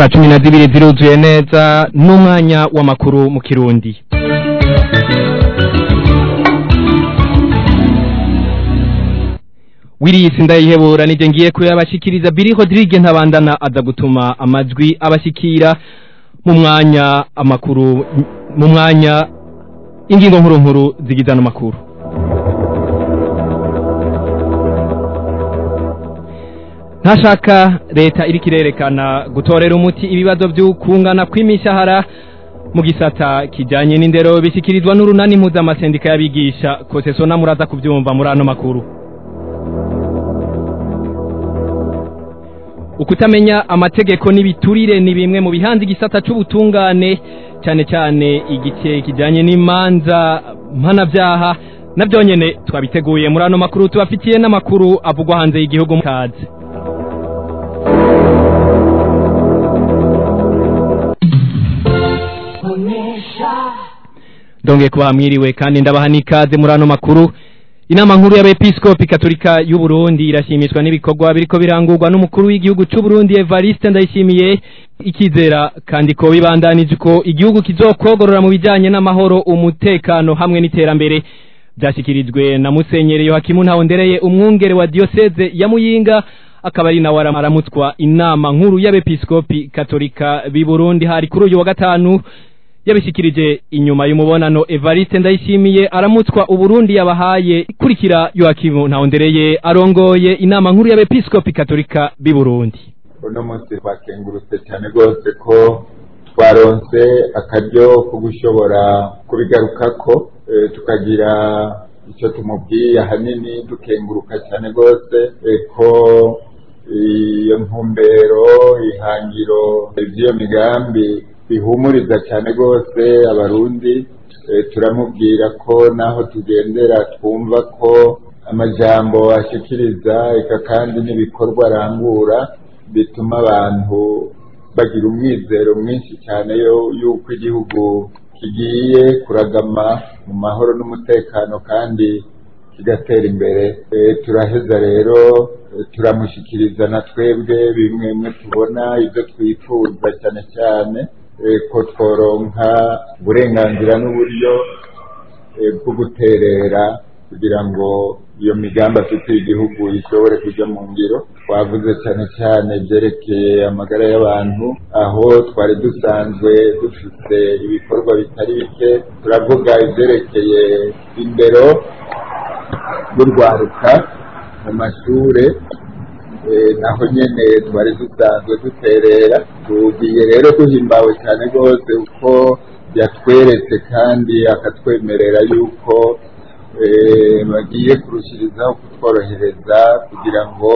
saa cumi na zibiri ziruzuye neza n'umwanya w'amakuru mu kirundi wiriyisi ndayihebura nije ngiye kuyabashikiriza biri Rodrigue ntabandana aza gutuma amajwi abashikira mu mwanya amakuru mu mwanya ingingo nkuru nkuru zigizana amakuru ntashaka leta iriko irerekana gutorera umuti ibibazo by'ukungana kw'imishahara mu gisata kijanye n'indero bishyikirizwa n'urunani mpuzamasendika y'abigisha kosesona muraza kubyumva muri ano makuru ukutamenya amategeko n'ibiturire ni bimwe mu bihanze igisata c'ubutungane cyane cyane igice kijanye n'imanza mpanabyaha nabyo nyene twabiteguye muri ano makuru tubafitiye n'amakuru avugwa hanze y'igihugu kaze Donge kuba mwiriwe kandi ndabaha nikaze muri ano makuru Inama nkuru y'abepiskopi katolika y'u Burundi irashimishwa n'ibikorwa biriko birangurwa n'umukuru w'igihugu c'u Burundi Evariste Ndayishimiye ikizera kandi ko bibandanije ko igihugu kizokogorora mu bijanye n'amahoro umutekano hamwe n'iterambere byashikirijwe na Musenyeri Yohakimu Ntawondereye umwungere wa diocese ya Muyinga akaba ari nawe aramutswa inama nkuru y'abepiskopi katolika b'i Burundi hari kuri uyu wa gatanu yabishikirije inyuma y'umubonano Evariste Ndayishimiye aramutswa uburundi yabahaye ikurikira Yoakimu Ntawondereye arongoye inama nkuru y'abepiskopi katolika b'i Burundi uno munsi twakengurutse cyane rwose ko twaronse akaryo ko gushobora kubigarukako tukagira icyo tumubwiye ahanini dukenguruka cyane rwose ko iyo ntumbero ihangiro by'iyo migambi bihumuriza cyane rwose abarundi turamubwira ko naho tugendera twumva ko amajambo ashikiriza eka kandi n'ibikorwa arangura bituma abantu bagira umwizero mwinshi cyane y'uko igihugu kigiye kuragama mu mahoro n'umutekano kandi kigatera imbere turaheza rero turamushyikiriza na twebwe bimwe bimwe tubona ibyo twifuza cyane cyane ko tworonka uburenganzira n'uburyo bwo guterera kugira ngo iyo migambi afitiye igihugu ishobore kujya mu ngiro twavuze cyane cyane byerekeye amagara y'abantu aho twari dusanzwe dufite ibikorwa bitari bike turavuga ibyerekeye indero y'urwaruka mu mashuri naho nyine twari dusanzwe duterera tugiye rero duhimbawe cyane rwose uko yatweretse kandi akatwemerera yuko bagiye kurushirizaho kutworohereza kugira ngo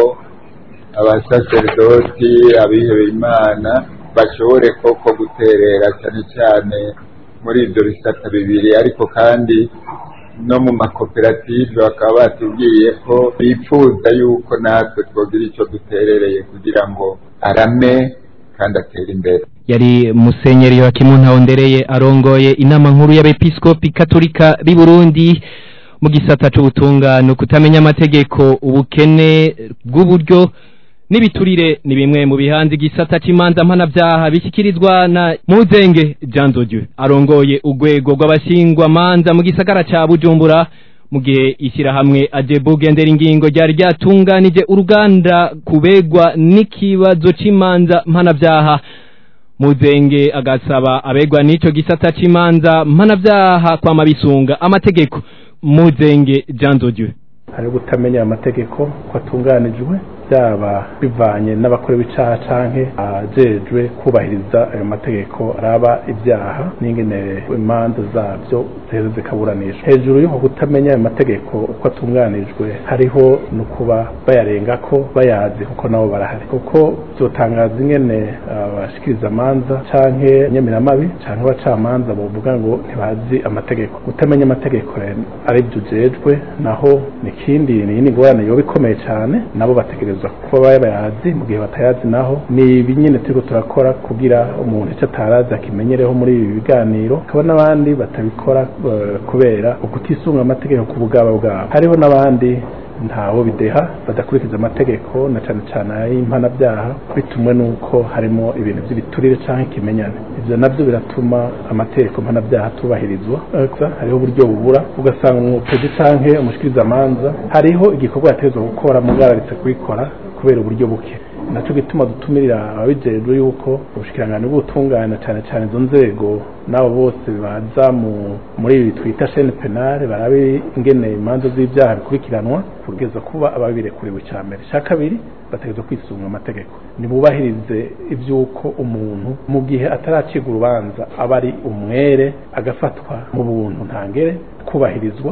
abasaserdoti abihebeye imana bashobore koko guterera cyane cyane muri ibyo bisata bibiri ariko kandi no mu makoperative bakaba batubwiye ko bifuza yuko natwe twogira icyo duterereye kugira ngo arame kandi atere imbere yari musenyeri Yohakimu Ntawondereye arongoye inama nkuru y'abepiskopi katolika b'i Burundi mu gisata c'ubutungane kutamenya amategeko ubukene bw'uburyo n'ibiturire ni bimwe mu bihanze igisata c'imanza mpanavyaha bishyikirizwa na Muzenge Jean Dieu arongoye urwego rw'abashingwa manza mu gisagara ca Bujumbura mu gihe ishyirahamwe Ajebu gendera ingingo ryari ryatunganije uruganda kubegwa n'ikibazo c'imanza mpanavyaha Muzenge agasaba abegwa n'ico gisata c'imanza mpanavyaha kwa mabisunga amategeko Muzenge Jean Dieu hari gutamenya amategeko ko atunganijwe byaba bivanye n'abakora ibicaha canke ajejwe kubahiriza ayo mategeko araba ibyaha n'ingene imanza zabyo ziheze zikaburanishwa hejuru y'uko kutamenya ayo mategeko uko atunganijwe hariho no kuba bayarengako bayazi kuko nabo barahari kuko byotangaza ingene abashikiriza amanza canke nyemiramabi canke abacamanza bovuga ngo ntibazi amategeko kutamenya amategeko ari byo ujejwe naho nikindi ni yindi ngorane yoba ikomeye cyane nabo bategereza kuba bayazi mu gihe batayazi naho ni ibi nyine turiko turakora kugira umuntu icyo atarazi akimenyereho muri ibi biganiro hakaba n'abandi batabikora kubera ukutisunga amategeko ku bugaba bwabo hariho n'abandi ntawo bideha badakurikiza amategeko na cyane cyane ay'impanabyaha bitumwe n'uko harimo ibintu by'ibiturire cyangwa ikimenyane ibyo nabyo biratuma amategeko mpanabyaha atubahirizwa hariho uburyo bubura ugasanga umupezi cyangwa umushikirizamanza hariho igikorwa yategetswe gukora mugararitse kubikora kubera uburyo buke nacyo gituma dutumirira ababijejwe yuko ubushikirangano bw'ubutungane cyane cyane izo nzego n'abo bose baza muri ibi twita shene penale barabe ingene imanza z'ibyaha bikurikiranwa kugeza kuba ababirekuriwe cya mbere cya kabiri bategerezwa kwisunga amategeko ntibubahirize iby'uko umuntu mu gihe ataracibwa urubanza aba ari umwere agafatwa mu buntu ntangere kubahirizwa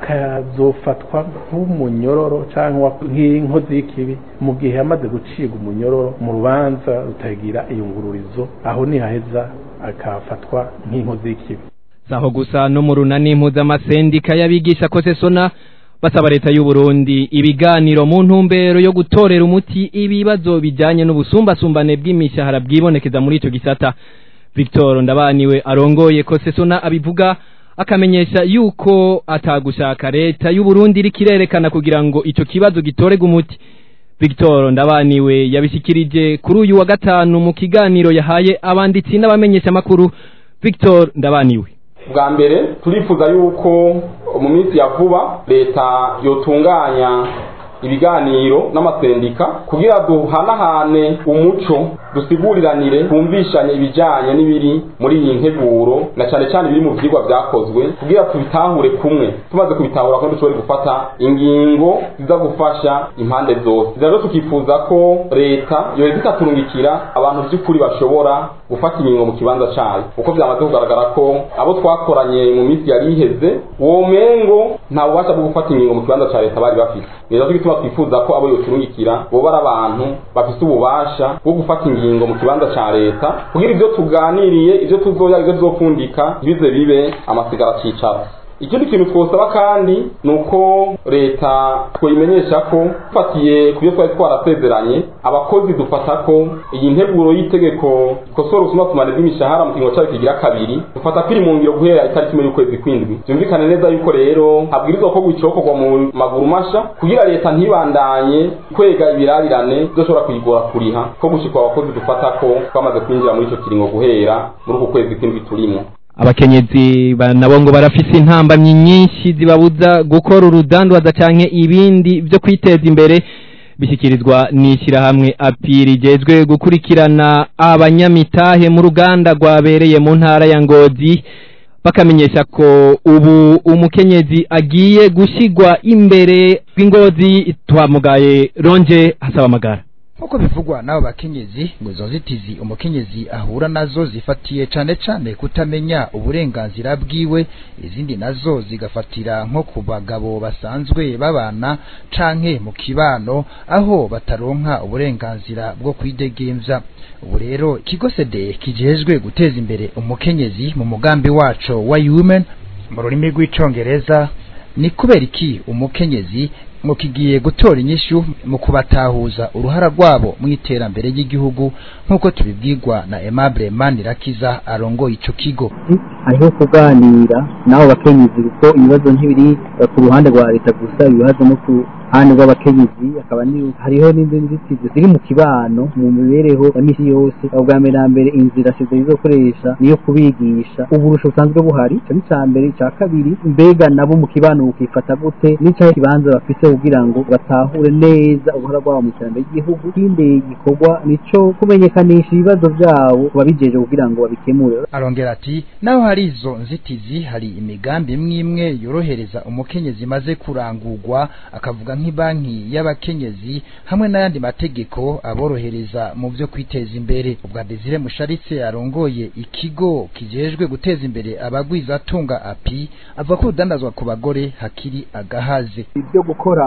akazofatwa nk'umunyororo cyangwa nk'inkozi y'ikibi mu gihe yamaze gucibwa umunyororo mu rubanza rutagira iyungururizo aho nihaheza akafatwa nk'inkozi y'ikibi saho gusa no mu runani mpuzamasendika y'abigisha ko sesona basaba leta y'u Burundi ibiganiro mu ntumbero yo gutorera umuti ibibazo bijyanye n'ubusumbasumbane bw'imishahara bwibonekeza muri icyo gisata Victor Ndabaniwe arongoye ko sesona abivuga akamenyesha yuko atagushaka leta y'u Burundi iri kirerekana kugira ngo icyo kibazo gitorega umuti Victor Ndabaniwe yabishikirije kuri uyu wa gatanu mu kiganiro yahaye abanditsi n'abamenyesha makuru Victor Ndabaniwe bwa mbere turifuza yuko mu minsi ya vuba leta yotunganya ibiganiro n'amasendika kugira duhanahane umuco dusiguriranire twumvishanye ibijyanye n'ibiri muri iyi nteguro na cyane cyane ibiri mu byigwa byakozwe kugira tubitahure kumwe tumaze kubitahura ko dushobore gufata ingingo ziza gufasha impande zose rero tukifuza ko leta yoheza ikaturungikira abantu by'ukuri bashobora gufata ingingo mu kibanza cyayo kuko byamaze kugaragara ko abo twakoranye mu minsi yari iheze uwo mengo nta bubasha bwo gufata ingingo mu kibanza cya leta bari bafite rero tugituma twifuza ko abo yoturungikira boba ari abantu bafite ububasha bwo gufata ingingo mu kibanza cya leta kugira ibyo tuganiriye ibyo tuzoya ibyo tuzopfundika ntibize bibe amasigara cicara ikindi kintu twosaba kandi ni uko leta twayimenyesha ko dufatiye ku byo twari twarasezeranye abakozi dufata ko iyi nteguro y'itegeko ikosora ubusumbasumbane bw'imishahara mu kiringo cyayo kigira kabiri dufata ko iri mu ngiro guhera itariki imwe y'ukwezi kw'indwi byumvikane neza yuko rero habwirizwa ko gucokorwa mu maguru masha kugira leta ntibandanye kwega ibirabirane byoshobora kuyigora kuriha ko gushikwa abakozi dufata ko twamaze kwinjira muri icyo kiringo guhera muri uku kwezi kw'indwi turimo abakenyezi nabo ngo barafise intambamyi nyinshi zibabuza gukora urudandwaza canke ibindi byo kwiteza imbere bishyikirizwa n'ishyirahamwe api rigejwe gukurikirana abanyamitahe mu ruganda rwabereye mu ntara ya ngozi bakamenyesha ko ubu umukenyezi agiye gushyirwa imbere rw'ingozi twamugaye ronje hasaba amagara nk'uko bivugwa n'abo bakenyezi ngo izo nzitizi umukenyezi ahura nazo zifatiye cane cane kutamenya uburenganzira bwiwe izindi nazo zigafatira nko ku bagabo basanzwe babana canke mu kibano aho bataronka uburenganzira bwo kwidegemvya ubu rero ikigo sede kijejwe guteza imbere umukenyezi mu mugambi waco wa women mu rurimi rw'icongereza ni kubera iki umukenyezi ngo kigiye gutora inyishu mu kubatahuza uruhara rwabo mu iterambere ry'igihugu nk'uko tubibwirwa na Aimable Manirakiza arongoye ico kigo hariho kuganira n'abo bakenyezi kuko ibibazo ntibiri ku ruhande rwa leta gusa ibibazo no ku ruhande rw'abakenyezi akaba hariho n'indi nzitizi ziri mu kibano mu mibereho ya misi yose ubwa mbere na mbere inzira sida izokoresha niyo kubigisha uburusho busanzwe buhari ico ni ca mbere ica kabiri mbega nabo mu kibano bukifata gute n'icaho kibanza bafise kugira ngo batahure neza uruhara rwabo mu iterambere ry'igihugu ikindi gikorwa nico kumenyekanisha ibibazo vyabo babijeje kugira ngo babikemure arongera ati naho hari izo nzitizi hari imigambi imwe imwe yorohereza umukenyezi maze kurangurwa akavuga nk'ibanki y'abakenyezi hamwe n'ayandi mategeko aborohereza mu byo kwiteza imbere ubwa Desire Musharitse arongoye ikigo kijejwe guteza imbere abagwizatunga api avuga ko urudandazwa ku bagore hakiri agahaze ibyo gukora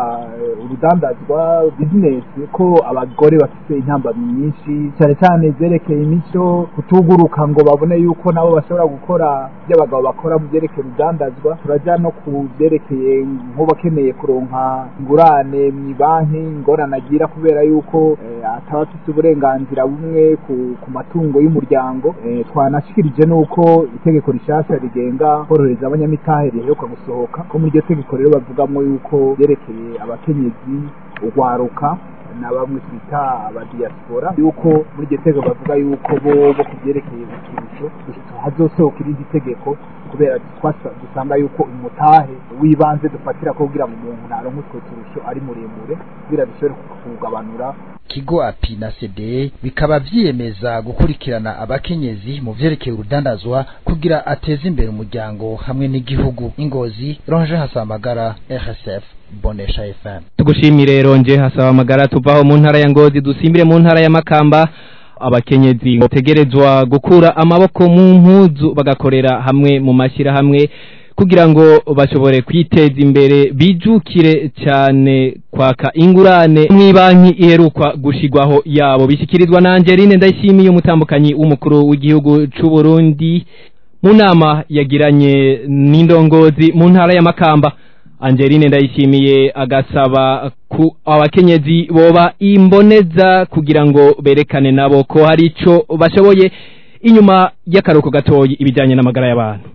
urudandazwa bizinesi ko abagore bafite intambamyi nyinshi cyane cyane zerekeye imico kutuguruka ngo babone yuko nabo bashobora gukora ibyo abagabo bakora mu byerekeye urudandazwa turajya no ku byerekeye nk'ubakeneye kuronka ingurane mu banki ingorane agira kubera yuko ataba afite uburenganzira bumwe ku matungo y'umuryango twanashikirije n'uko itegeko rishasha rigenga korohereza abanyamitahe riheruka gusohoka ko muri iryo tegeko rero bavugamo yuko byerekeye abakenyezi urwaruka na bamwe twita abadiyasipora yuko muri iryo tegeko bavuga yuko bo bo ku byerekeye uturusho hazosohoka irindi tegeko kubera dusanga yuko umutahe w'ibanze dufatira ko kugira ngo umuntu naronke utwo turusho ari muremure kugira dushobore kugabanura kigo api na cde bikaba vyiyemeza gukurikirana abakenyezi mu vyerekeye urudandazwa kugira ateze imbere umuryango hamwe n'igihugu ingozi ronje hasamagara rsf bonesha fm tugushimire ronje hasaba amagara tuvaho mu ntara ya ngozi dusimbire mu ntara ya makamba abakenyezi bategerezwa gukura amaboko mu mpuzu bagakorera hamwe mu mashyirahamwe kugira ngo bashobore kwiteza imbere bijukire cyane kwaka ingurane mw'ibanki iherukwa gushigwaho yabo bishyikirizwa na Angeline ndayishimiye umutambukanyi w'umukuru w'igihugu c'u Burundi mu nama yagiranye n'indongozi mu ntara ya Makamba Angeline ndayishimiye agasaba ku abakenyezi boba imboneza kugira ngo berekane nabo ko hari ico bashoboye inyuma y'akaruko gatoyi ibijanye n'amagara y'abantu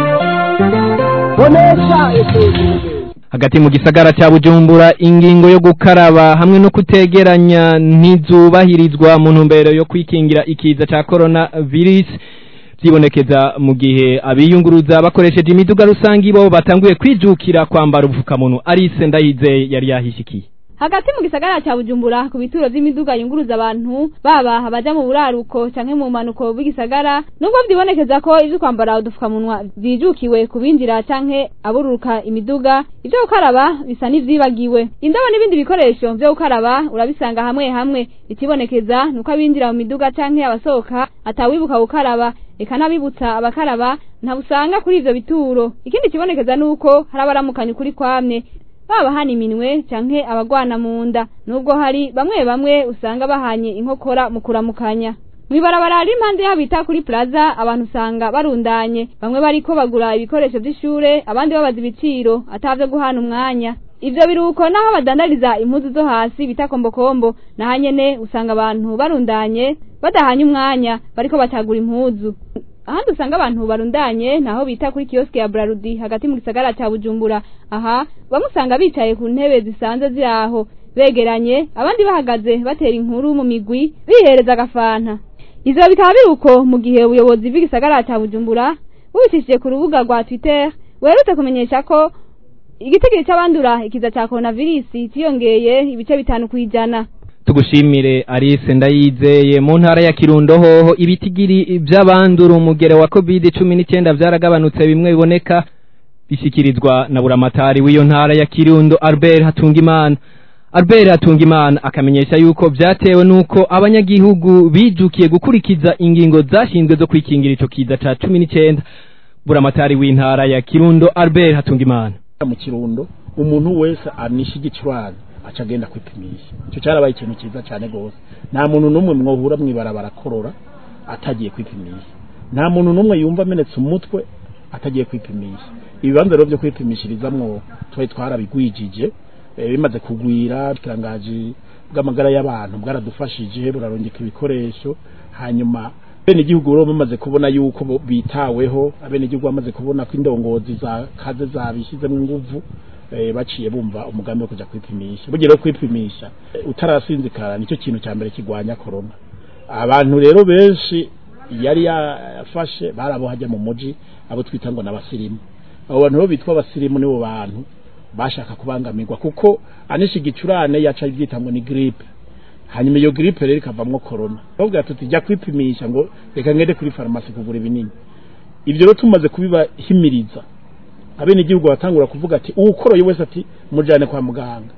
hagati mu gisagara cya bujumbura ingingo yo gukaraba hamwe no kutegeranya ntizubahirizwa mu ntumbero yo kwikingira ikiza cya corona virus byibonekeza mu gihe abiyunguruza bakoresheje imiduga rusange bo batanguye kwijukira kwambara ubupfukamunwa arise ndayizeye yari yahishikiye hagati mu gisagara cya bujumbura ku bituro by'imiduga yunguruza abantu baba abaja mu buraruko canke mu manuko bw'igisagara nubwo vyibonekeza ko ivyo kwambara udupfukamunwa vyijukiwe kubinjira canke abururuka imiduga ivyo gukaraba bisa n'ivyibagiwe indobo n'ibindi bikoresho vyo gukaraba urabisanga hamwe hamwe ikibonekeza nuko abinjira mu miduga canke abasohoka atawibuka gukaraba eka n'abibutsa abakaraba ntabusanga kuri ivyo bituro ikindi kibonekeza nuko hari abaramukanya ukuri kwamye baba hana iminwe canke abagwana mu nda nubwo hari bamwe bamwe usanga bahanye inkokora mu kuramukanya mwibarabara ari impande yabo bita kuri plaza abantu usanga barundanye bamwe bariko bagura ibikoresho vy'ishure abandi babaza ibiciro atavyo guhana umwanya ivyo biruko naho badandariza impuzu zo hasi bita kombokombo naho nyene usanga abantu barundanye badahanye umwanya bariko batagura impuzu ahandi usanga abantu barundanye naho bita kuri kioske ya Brarudi hagati mu gisagara cya Bujumbura aha bamwe usanga bicaye ku ntebe zisanze ziri aho begeranye abandi bahagaze batera inkuru mu migwi bihereza agafanta ivyo bikaba biri uko mu gihe ubuyobozi bw'igisagara cya Bujumbura bubicishije ku rubuga rwa Twitter werutse kumenyesha ko igitigiri c'abandura ikiza ca coronavirus ciyongeye ibice bitanu kwijana tugushimire Alice ndayizeye mu ntara ya Kirundo hoho ibitigiri by'abandura umugere wa covid 19 byaragabanutse bimwe biboneka bishyikirizwa na buramatari w'iyo ntara ya Kirundo Albert Hatungimana Albert Hatungimana akamenyesha yuko byatewe nuko abanyagihugu bijukiye gukurikiza ingingo zashinzwe zo kwikingira ico kiza ca 19 buramatari w'intara ya Kirundo Albert Hatungimana mu Kirundo umuntu wese anisha igicurane aca agenda kwipimisha icyo cyarabaye ikintu cyiza cyane rwose nta muntu n'umwe mwohura mwibarabara korora atagiye kwipimisha nta muntu n'umwe yumva amenetse umutwe atagiye kwipimisha ibibanza rero byo kwipimishirizamwo twari twarabigwijije bimaze kugwira ikirangaji bw'amagara y'abantu bwaradufashije burarongeka ibikoresho hanyuma bene igihugu rero bamaze kubona yuko bitaweho abene igihugu bamaze kubona ko indongozi za kaze zabishyizemo inguvu baciye bumva umugambi wo kujya kwipimisha bugira kwipimisha utarasinzikara nicyo kintu cya mbere kigwanya corona abantu rero benshi yari yafashe barabo hajya mu muji abo twita ngo n'abasirimu abo bantu bo bitwa abasirimu nibo bantu bashaka kubangamirwa kuko anisha igicurane yaca ibyita ngo ni gripe hanyuma iyo gripe rero ikavamwo corona bavuga tuti jya kwipimisha ngo reka ngende kuri farumasi kugura ibinini ibyo rero tumaze kubibahimiriza abene igihugu batangura kuvuga ati uwukoroye wese ati mujane kwa muganga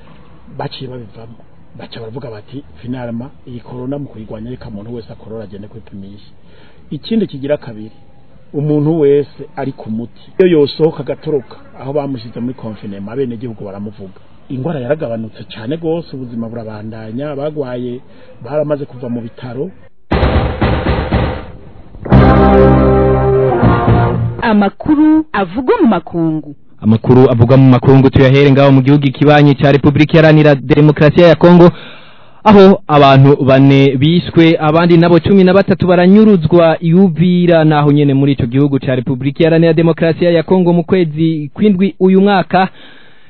baciye babivamo baca baravuga bati finalma iyi corona mu kuyigwanya reka umuntu wese akorora agende kwipimisha ikindi kigira kabiri umuntu wese ari ku muti iyo yosohoka agatoroka aho bamushyize muri confinema abene igihugu baramuvuga ingwara yaragabanutse cyane rwose ubuzima burabandanya bagwaye baramaze kuva mu bitaro amakuru avugwa mu makungu amakuru avugwa mu makungu tuyahere ngaho mu gihugu ikibanyi cya Republika Iharanira Demokarasi ya Kongo aho abantu bane bishwe abandi nabo cumi na batatu baranyuruzwa yubira naho nyene muri ico gihugu cya Republika Iharanira Demokarasi ya Kongo mu kwezi kwindwi uyu mwaka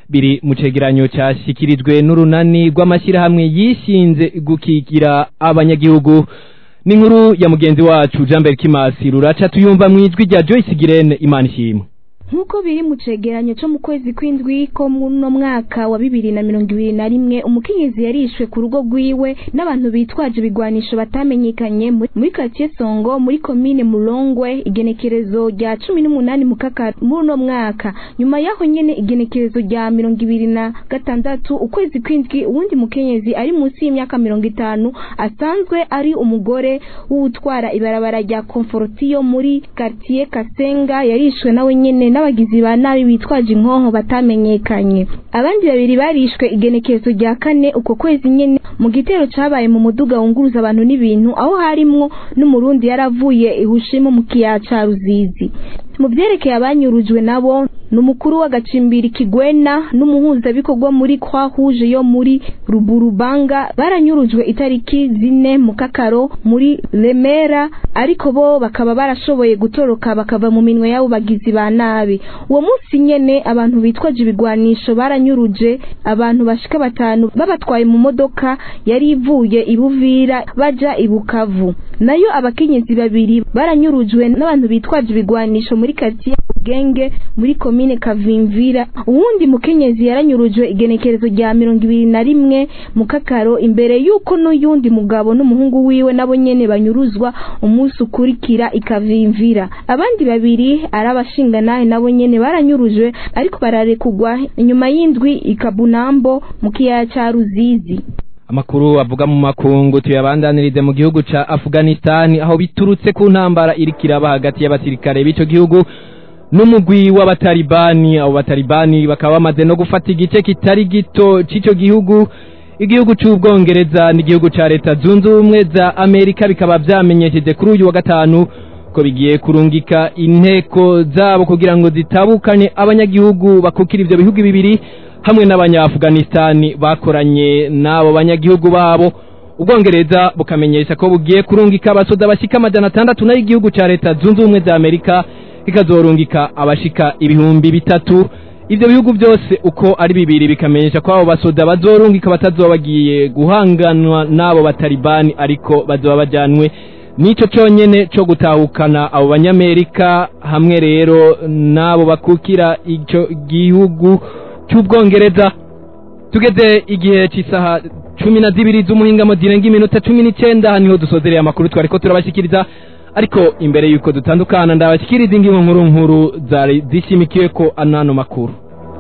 biri mu cegeranyo cyashyikirijwe n'urunani rw'amashyirahamwe yishinze gukigira abanyagihugu n'inkuru ya mugenzi wacu jean berg kimasi ruraca tuyumva mu ijwi rya joyce girene imana ishimwe nk'uko biri mu cegeranyo cyo mu kwezi kw'indwi ko muno mwaka wa bibiri na mirongo ibiri na rimwe umukenyezi yarishwe ku rugo rwiwe n'abantu bitwaje ibigwanisho batamenyekanye muri karitsiye songo muri komine murongwe igenekerezo rya cumi n'umunani mu kaka muri uno mwaka nyuma y'aho nyene igenekerezo rya mirongo ibiri na gatandatu ukwezi kw'indwi uwundi mukenyezi ari munsi y'imyaka mirongo itanu asanzwe ari umugore w'utwara ibarabara rya komforotiyo muri karitsiye kasenga yarishwe nawe nyene n'abagizi ba nabi bitwaje inkonko batamenyekanye abandi babiri barishwe igenekerezo rya kane uko kwezi nyene mu gitero cabaye mu muduga wunguruza abantu n'ibintu aho harimwo n'umurundi yaravuye ihushimu mu kiyaya ca ruzizi mu vyerekeye abanyurujwe nabo n'umukuru w'agacimbiri kigwena n'umuhuzabikorwa muri kwa huje yo muri ruburubanga baranyurujwe itariki zine mu kakaro muri remera ariko bo bakaba barashoboye gutoroka bakava mu minwe y'abo bagizi ba nabi uwo munsi nyene abantu bitwaje ibigwanisho baranyuruje abantu bashika batanu babatwaye mu modoka yari ivuye ibuvira baja ibukavu nayo abakenyezi babiri baranyurujwe n'abantu bitwaje ibigwanisho muri karitsiye genge muri komine kavimvira uwundi mukenyezi yaranyurujwe igenekerezo rya mirongo ibiri na rimwe mu kakaro imbere y'uko n'uyundi mugabo n'umuhungu wiwe nabo nyene banyuruzwa umunsi ukurikira ikavimvira abandi babiri ari abashinganahe nabo nyene baranyurujwe ariko bararekugwa inyuma y'indwi ikabunambo mu kiyaya ca ruzizi amakuru avuga mu makungu tuyabandanirize mu gihugu ca Afghanistan aho biturutse ku ntambara iriko iraba hagati y'abasirikare b'ico gihugu n'umugwi w'abatalibani abo batalibani bakaba bamaze no gufata igice kitari gito c'ico gihugu igihugu c'ubwongereza n'igihugu ca leta zunze ubumwe za amerika bikaba vyamenyesheje kuri uyu wa gatanu ko bigiye kurungika inteko zabo kugira ngo zitabukanye abanyagihugu bakukira ivyo bihugu bibiri hamwe n'abanya-afghanistani bakoranye n'abo banyagihugu babo ubwongereza bukamenyesha ko bugiye kurungika abasoda bashika amajana atandatu nayo igihugu ca leta zunze ubumwe za amerika kikazorungika abashika ibihumbi bitatu ivyo bihugu byose uko ari bibiri bikamenyesha ko abo basoda bazorungika batazoba bagiye guhanganwa n'abo batalibani ariko bazoba bajanwe nico conyene co gutahukana abo banyamerika hamwe rero n'abo bakukira ico gihugu cy'ubwongereza tugeze igihe cy'isaha cumi na zibiri z'umuhingamo zirenga iminota cumi n'icenda niho dusozereye amakuru twariko turabashyikiriza ariko imbere y'uko dutandukana ndabashyikiriza ingingo nkuru nkuru zari zishimikiwe ko anano makuru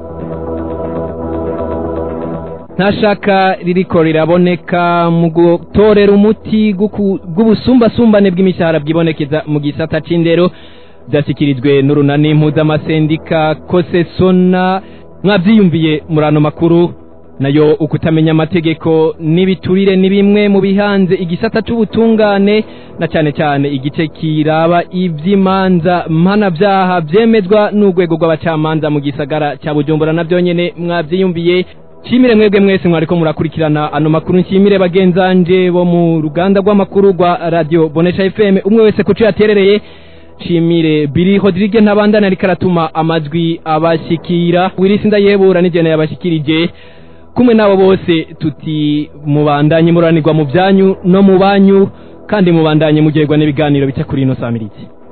nta shaka ririko riraboneka mu gutorera umuti bw'ubusumbasumbane bw'imishahara bwibonekeza mu gisata c'indero byashyikirijwe n'urunani mpuzamasendika kosesona mwabyiyumviye muri ano makuru nayo ukutamenya amategeko n'ibiturire ni bimwe mu bihanze igisata c'ubutungane na cyane cyane igice kiraba ivy'imanza mpanabyaha vyemezwa n'urwego rw'abacamanza mu gisagara cya bujumbura na byonyene mwavyiyumviye nshimire mwebwe mwese mwariko murakurikirana ano makuru nshimire bagenzanje bo mu ruganda rw'amakuru rwa radio bonesha fm umwe wese kuco yaterereye nshimire biri Rodrigue ntabandana ariko aratuma amajwi abashikira wirisi ndayebura n'ijana yabashikirije kumwe nabo bose tuti mubandanye muranirwa mu byanyu no mu banyu kandi mubandanye mugerwa n'ibiganiro bica kuri ino samirizi